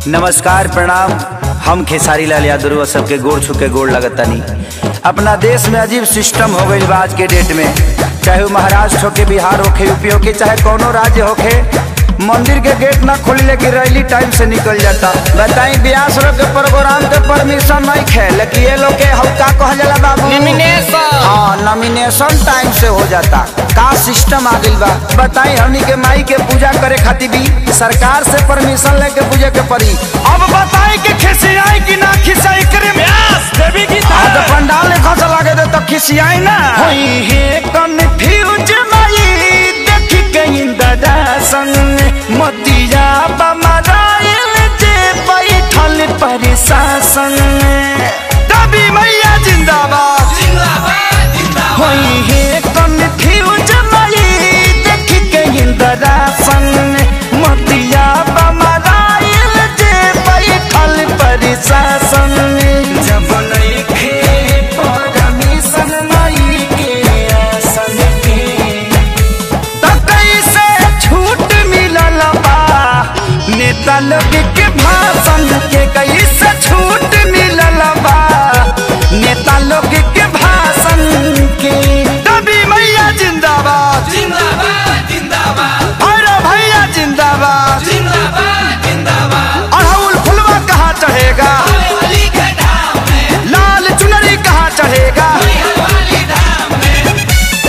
नमस्कार प्रणाम हम खेसारी लाल यादव सबके गोड़ छू के गोड़ लगतानी अपना देश में अजीब सिस्टम हो गई आज के डेट में चाहे वो महाराष्ट्र होके बिहार होके यूपी होके चाहे कोनो राज्य होके मंदिर के गेट ना खोली लेकिन रैली टाइम से निकल जाता बताई ब्यास लोग के प्रोग्राम के परमिशन नहीं खे लेकिन ये लोग के हल्का कहल जाला बाबू Nomination। हाँ नॉमिनेशन टाइम से हो जाता का सिस्टम आ गइल बा बताई हमनी के माई के पूजा करे खातिर भी सरकार से परमिशन लेके पूजे के पड़ी अब बताई कि खिसियाई कि ना खिसियाई करे व्यास देवी की आज पंडाल ने खस लागे दे तो खिसियाई ना होई हे कन्फ्यूज माई देखी कहीं दादा संग मोतिया बमराइल जे बैठल परिशासन दबी मैया जिंदाबाद जिंदाबाद जिंदाबाद होई हे कन्फ्यूज माई देखी कहीं दादा संग मोतिया बमराइल जे बैठल परिशासन जब नइखे परमिशन माई के आसन के त कैसे छूट मिलल बा नेता लोग के भाषण के कैसे छूट मिलल बा नेता लोग के भाषण के दबी मैया जिंदाबाद जिंदाबाद जिंदाबाद अरे भैया जिंदाबाद जिंदाबाद जिंदाबाद अड़हुल फुलवा कहाँ चढ़ेगा आने वाली के धाम में लाल चुनरी कहाँ चढ़ेगा मैहर वाली धाम में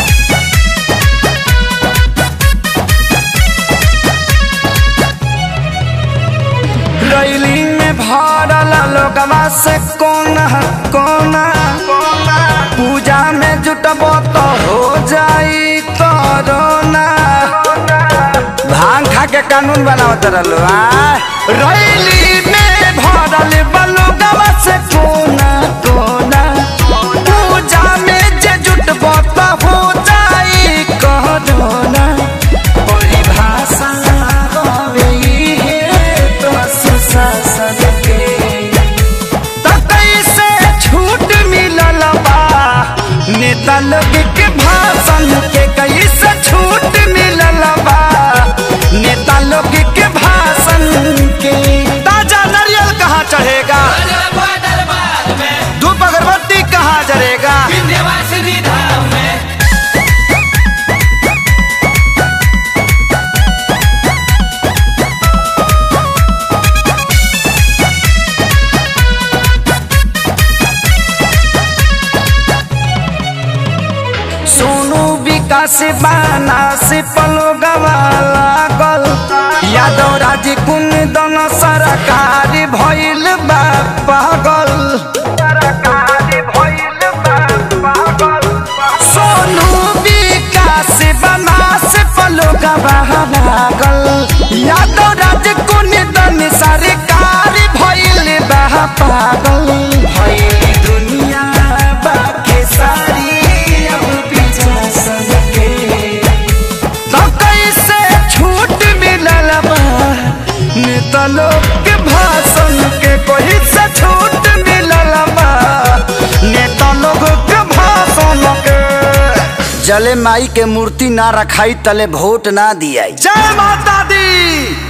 रैली में भरल लोगवा से कोना कोना कोना पूजा में जुटबो तो हो जाई कोरोना भांग खा के कानून बनावत रहलो आ रैली में भरल बलोगवा से कोना कोना पूजा में जे जुटबो तो हो जाई कोरोना परिभाषा होवे इहे तो सुशासन के त कैसे छूट मिलल बा नेता लोग के भाषण के कैसे छूट मिलल बा नेता लोग के भाषण के ताजा नारियल कहाँ चढ़ेगा राजा दरबार में धूप अगरबत्ती कहाँ जरेगा विंध्यवासिनी धाम में सोनू विकास बाना से पलो लागल यादव राज कुन दन सरकार भइल बा पागल सोनू विकास बाना से पलो लागल यादव राज कुन दन सरकार भइल बा पागल भइल दुनिया बाके सारी अब पीछा सबके तो कैसे छूट मिलल बा नेता लोग के भाषण के कोई से छूट मिलल बा नेता लोग के भाषण के जले माई के मूर्ति ना रखाई तले वोट ना दियाई जय माता दी